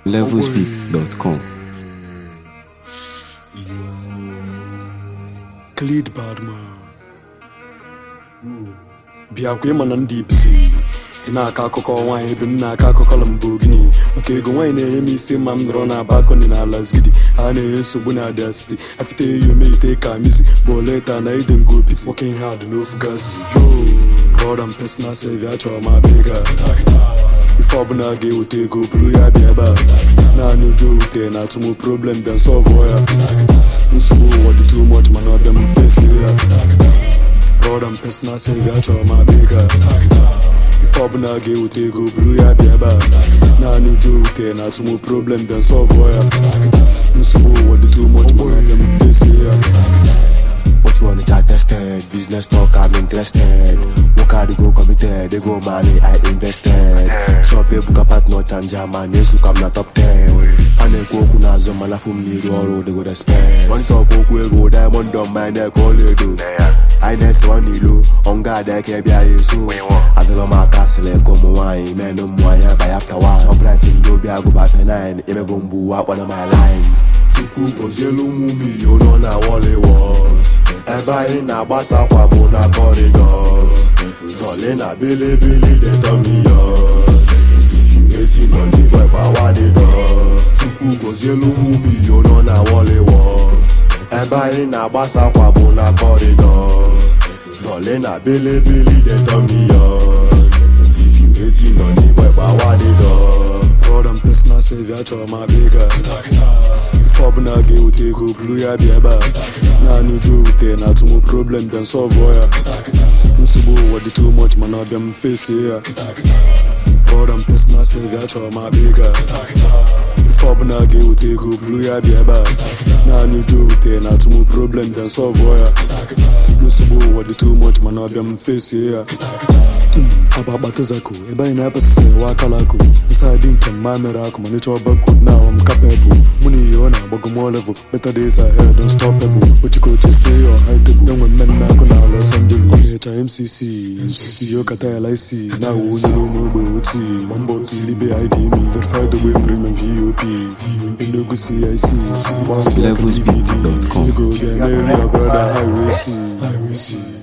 levelsbeats.com. Cleed Badman bịakwa ịma na ndị ipsi ị na-akọ akụkọ nwaanyị ebe m na-akọ akụkọ Lamborghini maka ego nwaanyị na-enye m isi ma m nọrọ na balkoni na Alasgidi ha na-enye nsogbu na Abia City afite eyi omeite ka misi boleta na ide ngopiti working hard n'ofu gazi yo rọd and personal saving achọrọ m abịa ego a. ife ọbụla ga-eweta ego buru ya bịa ebe a naanị ụjọ ewute na atụmụ problem then solve ya nsogbu ụwa dị too much mana ọbịa m fesi ya rọd and personal saving achọrọ m abịa ego a. ife ọbụla ga-eweta ego buru ya bịa ebe a naanị ụjọ ewute na atụmụ problem then solve ya nsogbu ụwa dị too much mana ọbịa m fesi ya Otu Onitsha tested, business talk I'm interested. Work hard go committed, they go money I invested. Shop ebuka partner chanja man, yesu kam na top 10. A na-ekwu okwu n'azụ mana fụ m n'iru ọrụ they go respect. One talk okwu ego diamond on my neck ọlaedo. Anyị na-ese nwanne ilo, ọnga ada eke bịa ya eso. Adịlọ m aka sịlị ka ụmụ nwaanyị menụ mmụ anya by after one. Shoprite ndị obi agụba fe 9, emego mgbu akpọna my line. Chukwu gozielu ụmụ milion nọ na Wally Walls ebe anyị na-agbasa akwa bụ na corridors Zọle na bilibili dey turn me yours If you hating on the boy gbawa the doors Chukwu gozielu ụmụ milion nọ na Wally Walls ebe anyị na-agbasa akwa bụ na corridors Zọle na bilibili dey turn me yours If you hating on the boy gbawa the doors rọd and personal saving achọrọ m abịa ego a. ife ọbụla ga-ewute ego buru ya bịa ebe a naanị ụjọ ewute na atụmụ problem then solve ya nsogbu ụwa dị too much mana ọbịa m fesie ya rọd and personal saving achọrọ m abịa ego a. ife ọbụla ga-ewute ego buru ya bịa ebe a naanị ụjọ ewute na atụmụ problem then solve ya nsogbu ụwa dị too much mana ọbịa m fesie ya aba akpatazako ebe anyị na-apasịsị ewe akala akụ ịsadị nke mma mere akụ ma nịcha ọba kod na awam kapebụl mụ na ihe ọ na-agbago mo level better days ahead don't stop pebụl ochikoche stay on high table enwe mmemme akụ na Los Angeles ọ na-echa MCC MCC yokata ya laisi na awụ onye n'ụmụ ogbe oti ma mbọ otu ilibe IDM verified ogbe premium VOP Enugu CIC Levelsbeats.com. ego ga-emeri ya brother highway C highway C